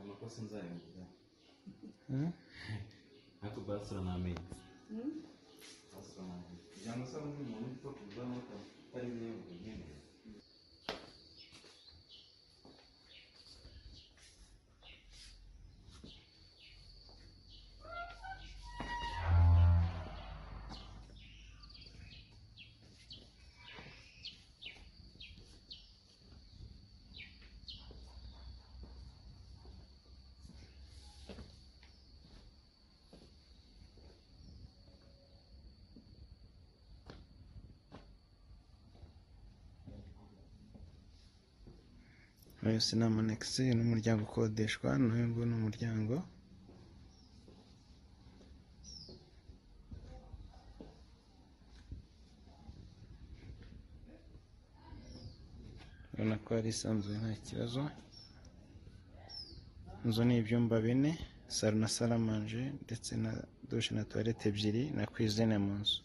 kuko sinzarangiza Mm? ariko basura ni amezi basura ni amezi kugira ngo usaba undi muntu ufite kuzamuka utari niyo bugenewe yose ni amanekisi n'umuryango ukodeshwa n'uyu nguyu ni umuryango urabona ko hari isanzuye nta kibazo inzu ni ibyumba bine salo na saramanje ndetse na dushe na tuwarete ebyiri na kwizine mu nzu